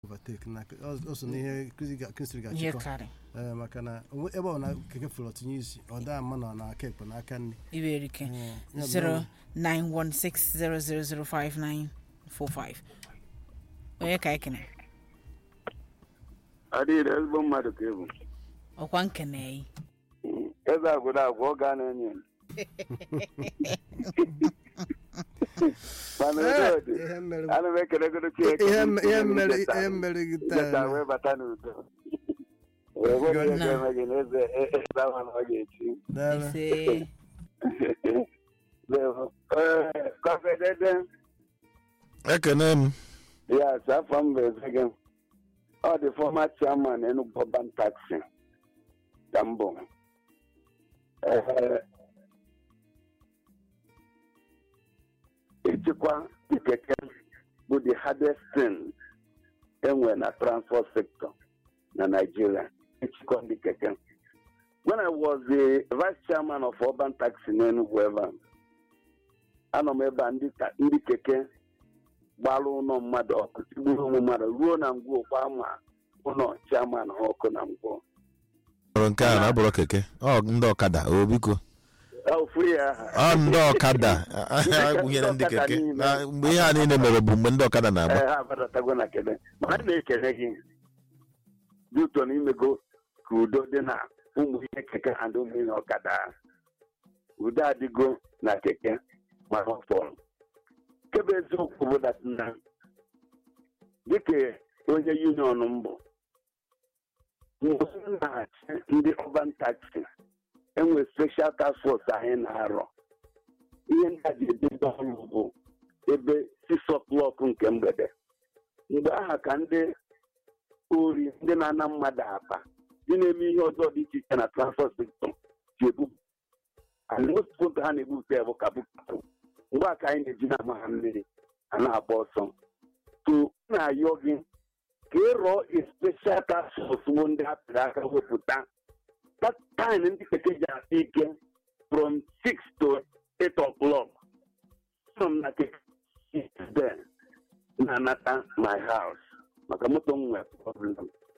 overtake na o so n'ihe kristi ihe ga-achịkọ karị ee maka na onwe- ebe ọ na keke fụrụ tinye isi ọ daa mma na n'aka ekpe n'aka nri iberike Ee, ya bụ 09160005945 onye ka ekene adịghị ezigbo mmadụ ka ebu ọkwa nkene eze agwụrụ agwụ ọ gaa na-enye mana Ee, udo dị ihe mere ana m ekelegoro Chineke ihe bụ me- ihe Chineke mere icheta- ihe mere gị icheta taa wee bata n'udo wee nwere ihe Na. ga-eme gị na eze eze ahụ na ọ ga-echi dara ise Ee, kọfedede ekene m ya afọ m bụ eze gị ọ dị fọma chairman Enugu Urban Taxi ka m bụ Ee, ịchịkwa ikeke bụ the hardest thing enwe na transport sector na Nigeria ịchịkwa ndị keke when I was the vice chairman of urban taxi n'Enugu ebe a, anọ m ebe a ndị ta- ndị keke gbara ụlọ mmadụ ọkụ tigburu ụmụ mmadụ ruo na ngwuo kwa ma ụlọ chairman ha ọkụ na ngwuo ọrụ nke a na-abụrụ keke ọ ndị ọkada o biko ofu ya aha ọ ndị ọkada agwụnyere ndị keke Na mgbe ihe a niile mere bụ mgbe ndị ọkada na-agba ee ha abadatago na kele ma a na-ekele gị dị ụtọ na imego ka udo dị na ụmụ ihe keke ha ndị ụmụ ihe ọkada udo adịgo na keke ma ọ fọrọ kebe eziokwu bụ dat na dịka onye union mbụ mgbe m na-achị ndị ọban taxi enwe special task force anyị na-arọ ihe ndị a ji edobe ọrụ bụ ebe 6 o'clock nke mgbede mgbe aha ka ndị ori ndị na-ana mmadụ apa ndị na-eme ihe ọzọ dị iche iche na transport sector ji ebu and most foto ha na-ebupụta ya bụ kabụkapụ mgbe a ka anyị na-eji na-ama ha mmiri a na-agba ọsọ so m na-ayọ gị ka ị rọọ a special task force bụ ndị a pịrị aka wepụta that time ndị keke ji asị ike from 6 to 8 o'clock nọ m na keke there na-anata my house maka moto m nwere problem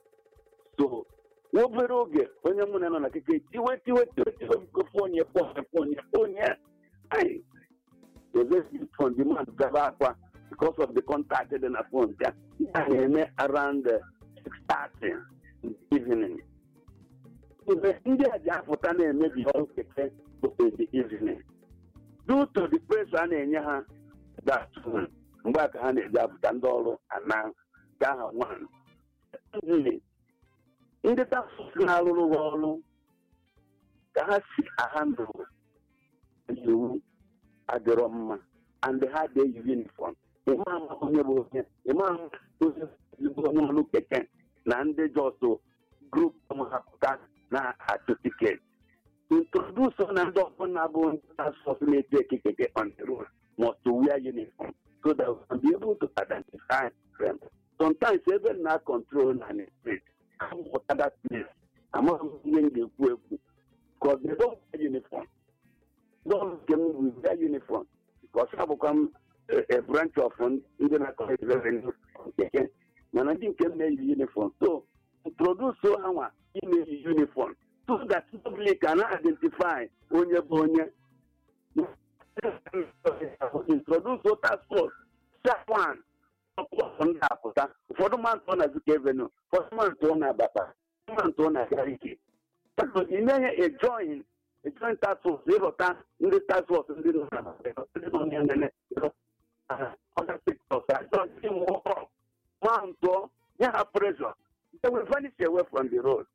so n'obere oge onye mụ na nọ na keke tiwe tiwe tiwe tiwe biko fonye fonye fonye fonye ai the phone demand gaba akwa because of the contact dị na phone ya ya na-eme around uh, 6:30 in the evening mgbe ndị a ji apụta na-emebi ọrụ keke bụ in the evening due to the pressure a na-enye ha that one, mgbe a ka ha na-eji apụta ndị ọrụ ana ka ha one Secondly, ndị taxis na-arụrụ ha ọrụ ka ha si ahandụ iwu adịrọ mma and ha dey uniform ịma ama onye bụ onye ịma ama onye ezigbo onye ọrụ keke na ndị jọsụ grup ọmụhapụta na-achụ tiketi introduce na ndị ọbụla bụ ndị taskforce na-eji ekikeke on the road must wear uniform so that we can be able to identify them. Sometimes ebe na control na the street, I'm that place. Amaghị m ihe m ga-ekwu ekwu because they don't wear uniform. Don't nke m we wear uniform because abụkwa m a- a branch of ndị na-akọrọ revenue keke mana ndị nke m na-eyi uniform so introduce ha nwa ime uniform so that public can identify onye bụ onye introduce task force step one ọkpọkọ ndị apụta ụfọdụ ma ntụ na Zik Avenue ụfọdụ ma ntụ na Abata ụfọdụ ma ntụ na Gariki ime ya ejoin ejoin task force ịrọta ndị task force ndị nọ na ndị nọ na nene other sectors ajọ ndị nwụọ ma ntụ nye ha pressure they will vanish away from the road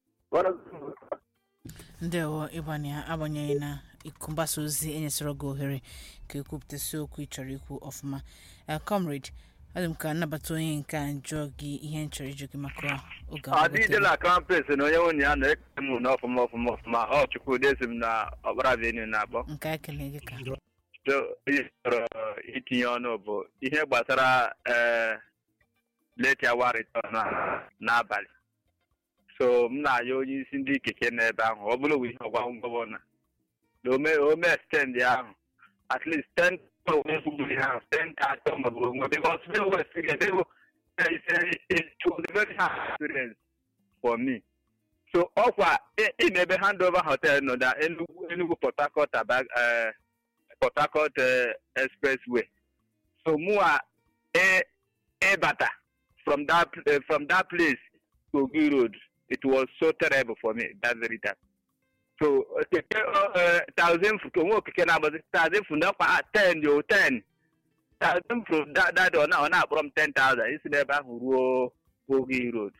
ndewo ịgbanye agbanyeghị na iku mgbasa ozi enyesịrị gị ohere ka ekwupụtasị okwu ị chọrọ ikwu ọfụma Eh, comrade adị m ka nnabata onye nke a jụọ gị ihe m chọrọ ịjụ gị maka oge adịghị na kampes na onye nwunye ya na-ekele m n'ọfụma ọfụma ọfụma ọ chukwu desi m na ọkpara venu na-akpọ nke a ekele gị ka so ihe chọrọ itinye ọnụ bụ ihe gbasara ee late hour return a- n'abalị so m na-ayọ onye isi ndị keke n'ebe ahụ ọ bụrụ ihe ọgwa gọvanọ na ome ome extend ahụ at least 10 onye kwubiri ha 10 ka atọ maọbụ onwe because Middle West ga-edego it's a- it was a very hard experience for me. So ọkwa ị- ị na-ebe handover hotel nọ na Enugu Enugu Port Harcourt Aba eh, Port Harcourt eh, expressway. So mụa ị- ịbata from that eh, from that place to Ogi Road it was so terrible for me that very time. So keke eh, thousand fu onwe okeke na-agbazi thousand fu nakwa ten yo ten thousand fu that that ọ na ọ na-akpọrọ m ten thousand isi n'ebe ahụ ruo Ogi Road.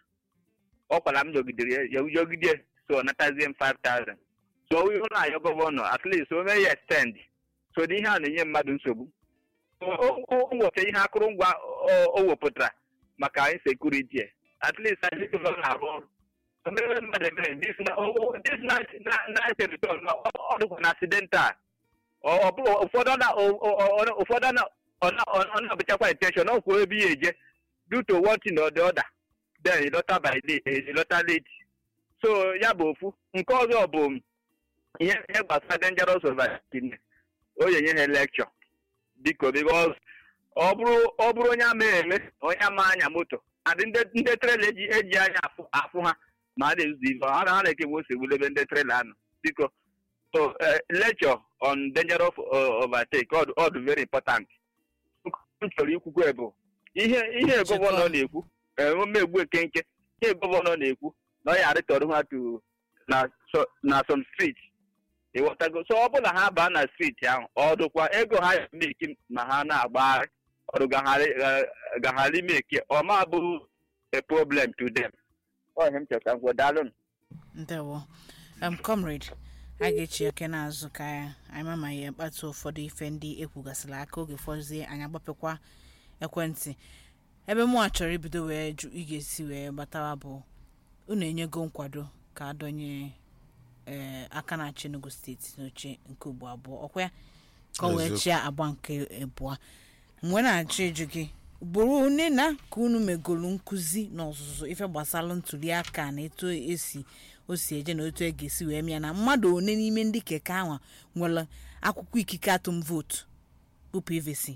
ọ kwara m jọgidere ya jọgide so natazie m 5000 so ihe ụlọ ayọ gọvanọ at least o mee ya extend so na ihe a na-enye mmadụ nsogbu O- o o nweta ihe akụrụngwa o- o wepụtara maka insekuriti at least anyị gọvanọ na-arụ ọrụ O mere mmadụ ebere this na o- o- this na na na return ọ dịkwa na accidental ọ ọ bụrụ ụfọdụ na o- o- o- ụfọdụ na ọ na ọ na-abụchakwa intention ọ kwuo ebe ya eje due to one thing or the other then ịlọta by late ịlọta late so ya bụ ofu nke ọzọ bụ ihe ihe gbasara dangerous overtaking o yenye ha lecture biko because ọ bụrụ ọ bụrụ onye ama eme onye ama anya moto adị ndị ndị trela eji eji anya afụ afụ ha ma a na-ezuzu ife ha na ha na-ekegbu ose ebe ndị trela anọ biko so eh, lecture on dangerous uh, overtake ọ dị- ọ dị very important m chọrọ ikwukwe bụ ihe ihe gọvanọ na-ekwu omegbu ekenke ihe gọvanọ na-ekwu na ọ ya arịtọrọ ha to na so- na some street ịghọtago so ọ bụrụ na ha baa na street ahụ ọ dụkwa ego ha ya meki ma ha na-agbagharị ọrụ gaghara meki ọ ma bụrụ a problem to them ọ ihe m chọta ngwa daalụ ndewo um, comrade a ga-echi oke n'azụ ka anyị ma ma ya mkpatụ ụfọdụ ife ndị ekwugasịrị aka oge fọzie anyị agbapekwa ekwentị ebe mụ a chọrọ ibido wee jụ ị ga-esi wee gbatawa bụ unu enyego nkwado ka adọnye ee aka na-achị Enugu steeti n'oche nke ugbo abụọ ọkwa ya ka ọ wee Eziokwu. chịa agba nke abụọ mgbe na-achọ ịjụ gị ugboro one na ka unu megolu nkụzi na ọzụzụ ife gbasara ntuli aka na etu esi o si eje na otu e ga-esi wee mịa na mmadụ one n'ime ndị keke ahụ nwere akwụkwọ ikike atụm vootu bụ pvc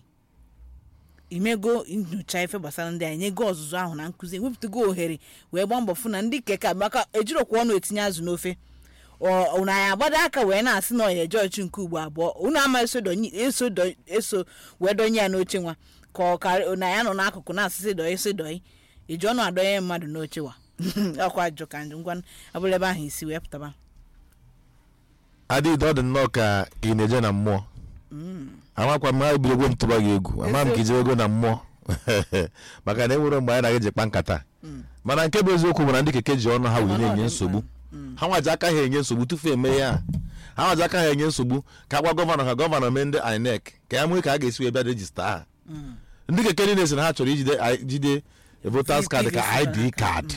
imego nyocha ife gbasara ndị anyị nyego ọzụzụ ahụ na nkụzi wepụtago ohere wee gbaa mbọ fụ na ndị keke a maka ejirokwa ọnụ etinye azụ n'ofe ọ unu anyị agbado aka wee na-asị na ọya jọọchị nke ugbo abụọ unu ama eso donye- eso do- eso wee donye ya n'oche nwa ka ọ karị na ya nọ n'akụkụ na-asịsị dọị sị dọị iji ọnụ adọnye mmadụ n'oche wa ọkwa ajụ ka njụ ngwa abụla ebe ahụ isi wee pụtaba adịghị ọ dị nnọọ ka ka ị na-eje na mmụọ amakwa m ha bidogwo m tụba gị egwu ama m ka ije ego na mmụọ maka na enwere mgbe anyị na-eji kpa nkata mana nke bụ eziokwu bụ na ndị keke ji ọnụ ha wee na-enye nsogbu ha nwaji aka ha enye nsogbu tupu eme ya ha nwaji aka ha enye nsogbu ka agwa gọvanọ ka gọvanọ mee ndị inec ka ya nwee ka a ga-esi wee bịa rejista ha ndị keke niile si na ha chọrọ ijide jide voters card ka id card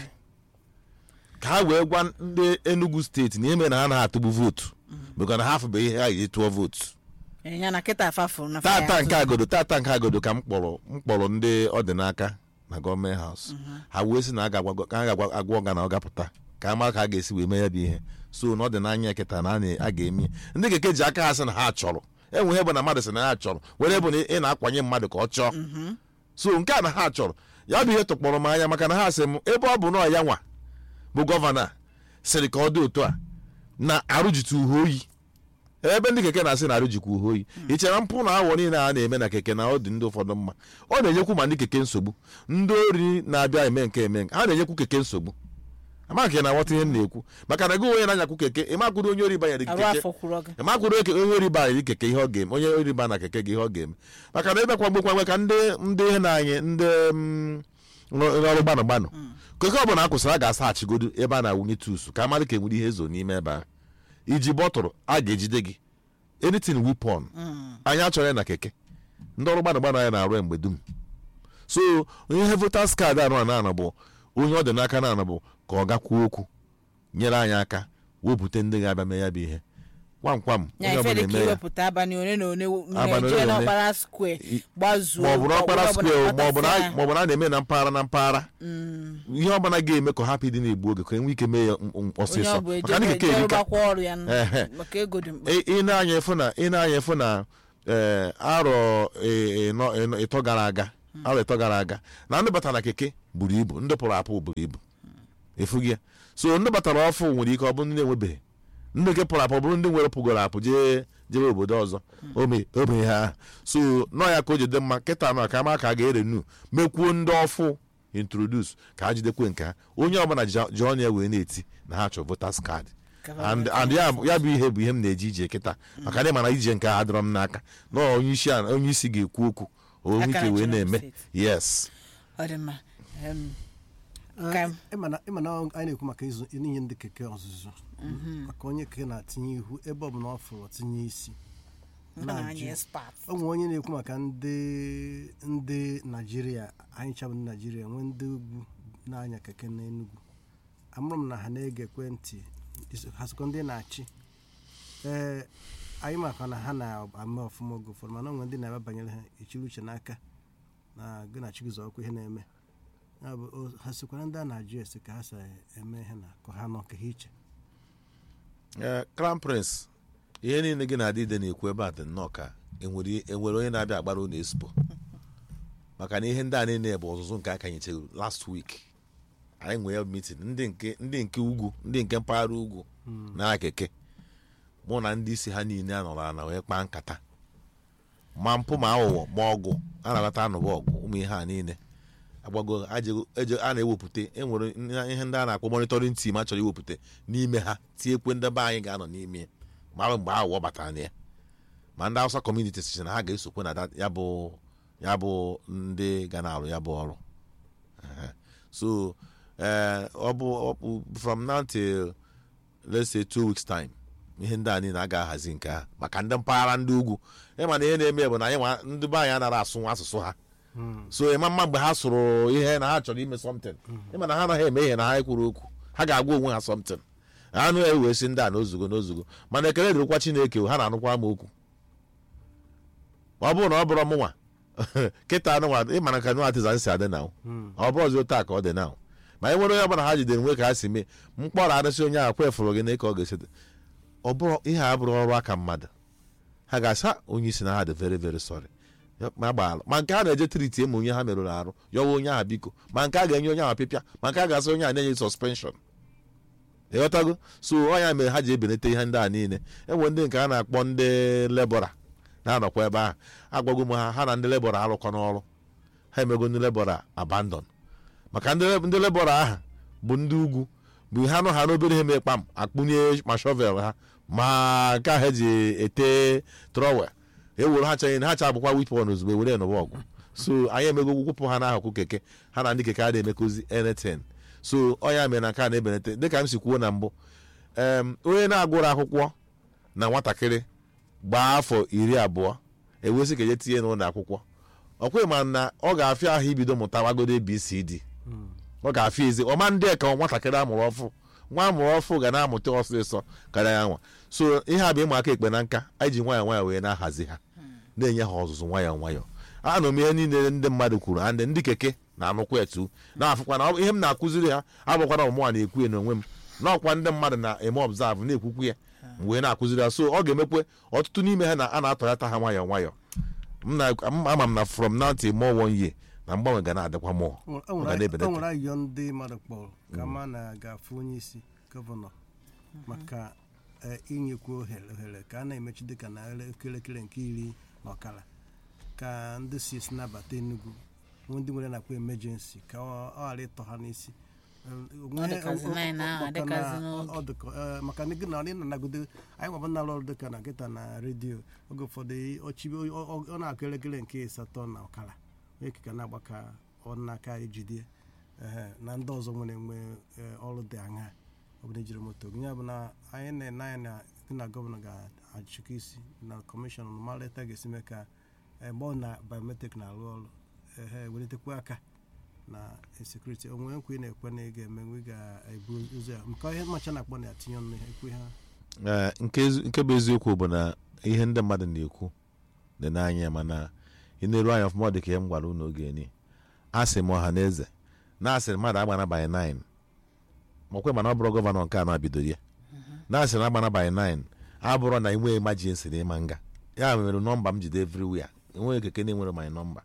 ka ha wee gwa ndị enugu steeti na ime na ha na-atụgbu vootu maka na ha afụbe ihe ha ji tụọ vootu ya na kịta afafụ na tata nke agodo tata nke agodo ka m kpọrọ m kpọrọ ndị ọdịnaka na gọọmenti haus ha wee sị na a ga-agwa ka ha ga-agwa ọga na ọ gapụta ka a mara ka a ga-esi wee mee ya bụ ihe so na ọ dị n'anya kịta na a na- a ga-eme ya. ndị keke ji aka ha sị na ha chọrọ enwe ihe bụ na mmadụ sị na ha chọrọ were bụ na ị na-akwanye mmadụ ka ọ chọọ so nke a na ha chọrọ ya bụ ihe tụkpọrọ m anya maka na ha sị m ebe ọ bụ na ọ ya nwa bụ gọvanọ a sịrị ka ọ dị otu a na arụjitu uhe oyi ebe ndị keke na-asị na arụjikwa uhe oyi ị chere mpụ na awọ niile a na-eme na keke na ọ dị ndị ụfọdụ mma ọ na-enyekwu ma ndị keke nsogbu ndị ori na-abịa eme nke eme nke ha na-enyekwu keke nsogbu ama nke na-aghọta ihe m na-ekwu maka na gị onye na-anyakwu keke ịmakwuru onye ori banyere gị arụ keke afọ kwuru gị ịmakwuru oke onye ori banyere gị keke ihe ọ ga-eme onye ori ba na keke gị ihe ọ ga-eme maka na ebe kwagbo kwagbe ka ndị ndị ihe na-anyị ndị mm, nrụ- ọrụ gbanụ gbanụ keke ọ bụla a kwụsịrị a ga-asaghachigodo ebe a na-awụnye tusu ka amadị ka enwere ihe ezo n'ime ebe ahụ iji bọtụrụ a ga-ejide gị anything weapon anyị achọrọ ya na keke ndị ọrụ gbanụ gbanụ anyị na-arụ ya mgbe dum so ihe votas kaadị anụ anọ anọ bụ onye ọ dị n'aka na anọ bụ ka ọ gakwuo okwu nyere anyị aka wepụta ndị ga-abịa mee ya bụ ihe kwamkwam ya onye ife ọbụla dị ka eme ya iwepụta abalị one na one Abalị na-eje ole na ole. n'ọkpara skwe I- gbazuo ma ọ bụ n'ọkpara ọbụla square ma ọ bụ na kpatasịa. ma ọ bụ na a na-eme na mpaghara na mpaghara ihe ọbụla ga-eme ka ọ hapụ ịdị na-egbu oge ka enwe ike mee ya m- m- onye ọsịsọ ọ bụ maka ndị keke eje erika rụbakwa ọrụ ya n- Ehe. maka ego dị mkpa ị ị na-anya efu na ị na-anya efu na ee, arọ ị- ịnọ- ịnọ- ịtọ gara aga arọ ịtọ gara aga na ndị batara na keke buru ibu ndị pụrụ apụ buru ibu efughị ya so ndị batara ọfụ nwere ike ọ bụ ndị na-enwebeghị ndị nke pụrụ apụ ọ bụrụ ndị nwere pụgoro apụ jee jebe obodo ọzọ ome ome ha so nọ ya ka o jide mma kịta nọ ka ama ka a ga-ere nu mekwuo ndị ọfụ introduce ka ha jidekwe nke ha onye ọbụla ji- ji ọnụ ya wee na-eti na ha chọrọ votas kaadị and and ya ya bụ ihe bụ ihe m na-eji ije kịta maka na ịmana ije nke a adịrọ m n'aka na onye isi a- onye isi ga-ekwu okwu onwe Aka ike wee na-achị na-eme steeti. yes ọ dị mma Em, Ka- ịmana ịmana anyị na-ekwu maka ịzụ inye ndị keke ọzụzụ maka onye keke na-atinye ihu ebe ọ bụla ọ fụrụ tinye isi ọ na-anya na-ajụ. expert. o nwere onye na-ekwu maka ndị ndị naijiria anyị chabụ ndị naijiria nwee ndị ugwu na-anya keke n'enugwu amụrụ m na ha na-ege ekwentị iso- ha sokwa ndị na-achị ee anyị maka na ha na-ame ọfụma oge ụfọdụ mana o nwere ndị na-ebe banyere ha echiri uche n'aka na gị na chigụzọ ọkụ ihe na-eme Ya bụ, o- ha sokwara ndị a na-ajụ ese ka ha si eme ihe na ka ha nọ ka ha iche ee crown prince ihe niile gị na-adị ide na-ekwu ebe a dị nnọọ ka enwere enwere onye na-abịa agbara unu espo maka na ihe ndị a niile bụ ọzụzụ nke aka nyechegoro last week anyị nwere meeting ndị nke ndị nke ugwu ndị nke mpaghara ugwu na keke mụ na ndị isi ha niile anọrọ ala wee kpaa nkata ma mpụ ma aghụghọ ma ọgụ a na-aghọta anụba ọgụ ụmụ ihe a niile agbago ajego- eje- a na-ewepụta enwere ihe ndị a na-akpọ monitoring team a chọrọ iwepụta n'ime ha tinyekwe ndị be anyị ga-anọ n'ime ya mara mgbe aghụghọ batara na ya ma ndị Hausa community si na ha ga-esokwe na that- ya bụ ya bụ ndị ga na-arụ ya bụ ọrụ Ehe. so eh, ọ bụ ọ bụ from now till let's say two weeks time ihe ndị a niile a ga-ahazi nke ha maka ndị mpaghara ndị ugwu ịma na ihe na-eme bụ na anyị nwa- ndị be anyị anaghị asụ asụsụ ha so ịma mma mgbe ha sụrụ ihe na ha chọrọ ime something ịma na ha anaghị eme ihe na ha ekwuru okwu ha ga-agwa onwe ha something anụ ewe si ndị a n'ozugo n'ozugo mana ekele dịrịkwa chineke ha na-anụkwa m okwu ma ọ bụrụ na ọ bụrụ mụnwa kịta anụnwa ịma na ka nụ atịza si adị na ọ bụrụ ọzọ taa ka ọ dị na ma e nwere onye ọbụla ha jidere nwe ka ha si mee mkpọrọ arụsị onye ahụ kwefụrụ gị na ka ọ ga-esi dị. ọ bụrụ ihe a bụrụ ọrụ aka mmadụ ha ga-asa onye isi na ha dị very very sorry Ya- ma gbaalụ ma nke a na-eje triti eme onye ha merụrụ arụ yọwa onye ahụ biko ma nke a ga-enye onye ahụ pịpịa ma nke a ga-asị onye ahụ na-enye suspension ịghọtago so ọ ya mere ha ji ebelata ihe ndị a niile enwe ndị nke a na-akpọ ndị lebọra na-anọkwa ebe ahụ agwago m ha ha na ndị lebọra arụkọ n'ọrụ ha emego ndị lebọra abandon maka ndị ndị lebọra ahụ bụ ndị ugwu bụ ha nọ ha n'obere ihe mee kpam akpụnye ma shọvel ha ma nke ahụ eji ete trọwel ewere ha chaghị ha cha bụkwa wipon ozugbo ewere nụwa ọgụ so anyị emego gwụpụ ha n'akụkụ keke ha na ndị keke a na-emekozi anything so ọ ya mere na nke a na-ebelata dịka m si kwuo na mbụ em, onye na-agụrụ akwụkwọ na nwatakịrị gbaa afọ iri abụọ ewesị ka eje tinye n'ụlọ akwụkwọ ọkwa ma na ọ ga-afịa ahụ ibido mụtawagodo abcd ọ ga-afịa ezi ọma ndị ka nwatakịrị amụrụ ọfụ nwa amụrụ ọfụ ga na-amụta ọsịsọ karịa ya nwa so ihe a bụ ịma aka ekpe na nka anyị ji nwayọọ nwayọọ wee na-ahazi ha na-enye ha ọzụzụ nwayọọ nwayọọ anụ m ihe niile ndị mmadụ kwuru and ndị keke na-anụkwa etu na-afụkwa na ọ bụ- ihe m na-akụziri ha abụkwana ọmụnwa na-ekwu ya n'onwe m n'ọkwa ndị mmadụ na-eme observe na-ekwukwu ya m wee na-akụziri ha so ọ ga-emekwe ọtụtụ n'ime ha na a na-atọghata ha nwayọọ nwayọọ m na- m- ama m na from now till more one year na mgbanwe ga na-adịkwa mụọ o ọ ga nwere na-ebelata o nwere ayọ ndị mmadụ kpọrọ ka ma na-agafe onye isi gọvanọ maka eh, inyekwu ohere ohere ka a na-emechi dịka na elekere nke iri na ọkara ka ndị si esi nabata Enugu nwee ndị nwere nakwa emergency ka ọ ọ ghara ịtọ ha n'isi Eh, onwe- dịkazi ọ- ọ- nine ahụ, maka dịkazi na- n'oge. ọ- ọ dịka eh, maka na gị na ọ na-anagodo anyị nwabụ na-arụ ọrụ dịka na nkịta na redio oge ụfọdụ ọchibi ọ- ọ ọ na-akụ elekere nke asatọ na ọkara onye keka na-agba ka ọ n'aka ejide ehe, na ndị ọzọ nwere nwe eh, ọrụ dị aṅa ọbụla ejiri moto gị ya bụ na anyị na-ene anya na gị na gọvanọ ga-achịkọ isi na kọmishọn mara etu a ga-esi mee ka eh, mgbe ọ na biometrik na-arụ ọrụ ehe welitekwa aka na sekuriti onwe nkwa ị na-ekwe na ị ga-eme nwe ị ga-ebu ụzọ ya nke ihe macha na-akpọ na-atinye ọnụ ihe ekwe ha Ee, nke ezi- nke bụ eziokwu bụ na ihe ndị mmadụ na-ekwu dị n'anya mana ị na-eru anya ọfụma ọ dị ka ihe m gwara unu oge ni asị m ọha na eze na-asịrị mmadụ agbanabaghị 9 makwe mana ọ bụrụ gọvanọ nke anọ bidoro ya na-asịrị agbanabaghị 9 abụrụ na inwe emergency na ịma nga ya mere nọmba m jide everywhere enweghị keke na-enwere my nọmba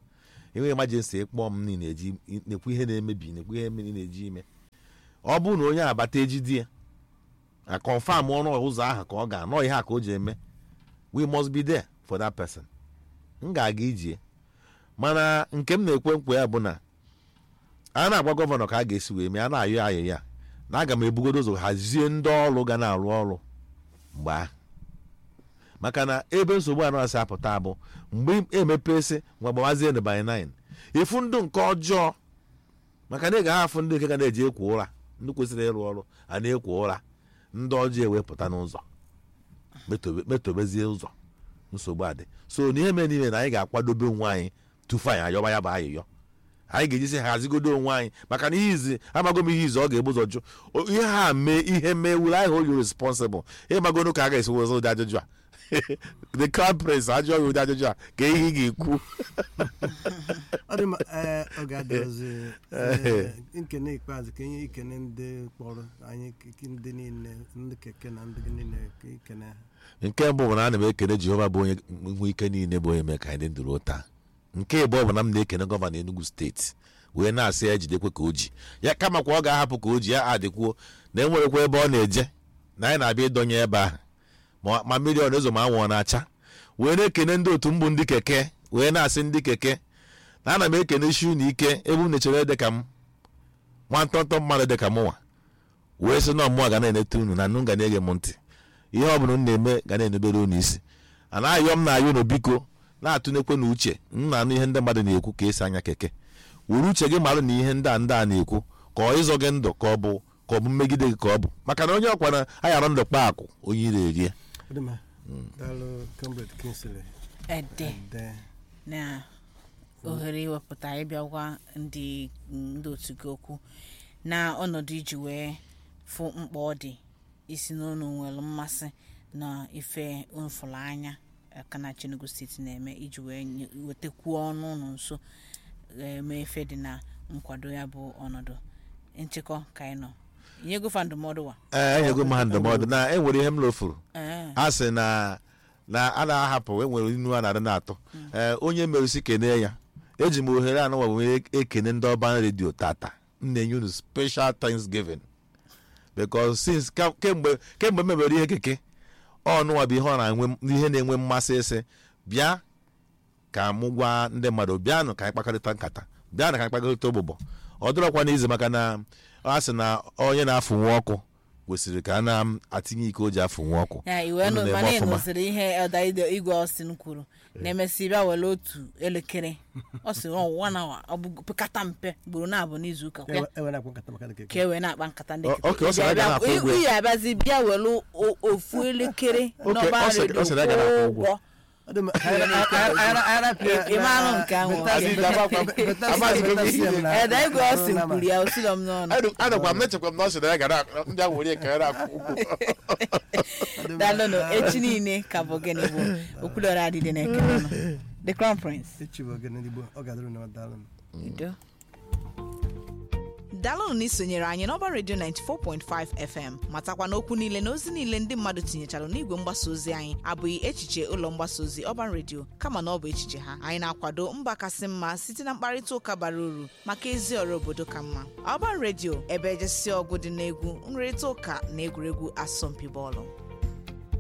enweghị emergency ịkpọ m niile eji nekwu ihe na-emebi nekwu ihe mmiri na-eji ime ọ bụrụ na onye abata ejidi ya na confam ọrụ ụzọ ahụ ka ọ ga-anọ ihe a ka o ji eme we must be there for that person m ga-aga ijie mana nke m na-ekwe nkwa ya bụ na a na-agwa gọvanọ ka a ga-esi wee mee a na-ayọ ayọ ya na aga m ebugodo ụzọ hazie ndị ọrụ ga na-arụ ọrụ mgbe ahụ maka na ebe nsogbu anọ asị apụta bụ mgbe emepesị nwa gbawazie na by 9 ịfụ ndụ nke ọjọọ maka na ị ga afụ ndị nke ga na-eji ekwo ụra ndị kwesịrị ịrụ ọrụ a na-ekwo ụra ndị ọjọọ ewepụta n'ụzọ metobe- metobezie ụzọ nsogbu adị so n'ihe mere n'ime na anyị ga-akwadobe onwe anyị tufu anyị ayọba ya bụ ayịyọ anyị ga-ejisi hazigodo onwe anyị maka na ihe izi amago m ihe izi ọ ga-ebu ụzọ jụ O- ihe ha mee ihe mee wuru anyị hold you responsible ịmagono ka a ga-esi wezụ ụdị ajụjụ a the crown prince ajụọ ya ụdị ajụjụ a ka ihe ị ga-ekwu ọ dị mma ee ọ ga-adịrọzi ee, nkene ikpeazụ ka ihe ikene ndị kpọrọ anyị k- ndị niile ndị keke na ndị niile ka ikene ha nke mbụ bụ na ana m ekene jehova bụ onye nwe ike niile bụ onye mee ka anyị dị ndụ ruo taa nke ịbụọ bụ na m na-ekene gọvanọ enugu steeti wee na-asị ya jidekwe ka o ji ya kama kwa ọ ga-ahapụ ka o ji ya adịkwuo na enwerekwa ebe ọ na-eje na anyị na-abịa ịdọnye ebe ahụ ma ma mmiri ọ na-ezo ma anwụ ọ na-acha wee na-ekene ndị otu mbụ ndị keke wee na-asị ndị keke na ana m ekene shi unu ike ebe unu chere dị ka m nwa ntọntọ mmadụ dị ka mụnwa wee sị na ọmụwa ga na-enete unu na nnu ga na-ege m ntị ihe ọ bụla m na-eme ga na-enubere unu isi a na-ayọ m na-ayọ unu biko na-atụnekwe na uche m na-anụ ihe ndị mmadụ na-ekwu ka esi anya keke were uche gị marụ na ihe ndị a ndị a na-ekwu ka ọ ịzọ gị ndụ ka ọ bụ ka ọ bụ mmegide gị ka ọ bụ maka na onye ọkwa na ayara ndụ kpa akụ onye ire erie ọ dị mma daalụ comrade kinsley ede de na ohere iwepụta ịbịa gwa ndị ndị otu gị okwu na ọnọdụ iji wee fụ mkpa ọ dị isi n'ụlọ nwere mmasị na ife mfụrụ anya aka na Enugu steeti na-eme iji wee nye- wetakwuo ọnụ ụlọ nso eme efe dị na nkwado ya bụ ọnọdụ nchịkọ ka anyị nọ inyegofa ndụmọdụ wa ee enyego m ha ndụmọdụ na enwere ihe m lofuru ee a sị na na a na-ahapụ enwere inu a na-adị na-atụ ee onye merụsi kene ya eji m ohere anụwa wee ekene ndị ọban redio tata m na-enye unu special thanksgiving because since ka- kemgbe kemgbe m mebere ihe keke ọnụnwa bụ ihe ọ na-enwe ihe na-enwe mmasị ịsị bịa ka mụ gwa ndị mmadụ bịanụ ka anyị kpakọrịta nkata bịanụ ka anyị kpakọrịta ụbụbọ ọ dịrọkwa n'izu maka na a sị na onye na-afụnwu ọkụ kwesịrị ka a na-atinye ike o ji afụnwu ọkụ ya iwe Unu nụ na-eme mana ị ọfụma. nụsịrị ihe Elda Ide- igwe Austin kwuru na-emesi bịa were otu elekere ọ sị ọ nwa na ọ bụ pekata mpe gburu na-abụ n'izu ụka kwa enwere akwa nkata maka nke ka e wee na-akpa nkata ndị Ọ- keke. okay, ọ sị na Ị a ga na-akwụ bịa- ụgwọ ya. ị- ị abịazi bịa were o- ofu elekere Okay, n'ọba ọ sị- redio ọ sị na a ga na-akwụ kwụọ ụgwọ. ụgwọ ọ dị mma arapịa Ị- ị maara nke ahụ. Elda Igwe Austin kwuru ya osilo m n'ọnụ adọkwa m nechekwa m na ọ sị na ya gara ndị ahụ were ka ya na-akwụ ụgwọ dalụnụ echi niile ka bụ gịnị bụ okwulọra adịdị na ekele nọ the crown prince echi bụ ogene igbo ọ ga-adịrị na daalụ udo daalụnụ na isonyere anyị n'ọba redio 94.5 fm matakwa na okwu niile na ozi niile ndị mmadụ tinyechara n'igwe mgbasa ozi anyị abụghị echiche ụlọ mgbasa ozi ọban redio kama na ọ bụ echiche ha anyị na-akwado mba kasị mma site na mkparịta ụka bara uru maka ezi ọrụ obodo ka mma ọban redio ebe ejesi ọgụ dị n'egwu nrịrịta ụka na egwuregwu asọmpi bọọlụ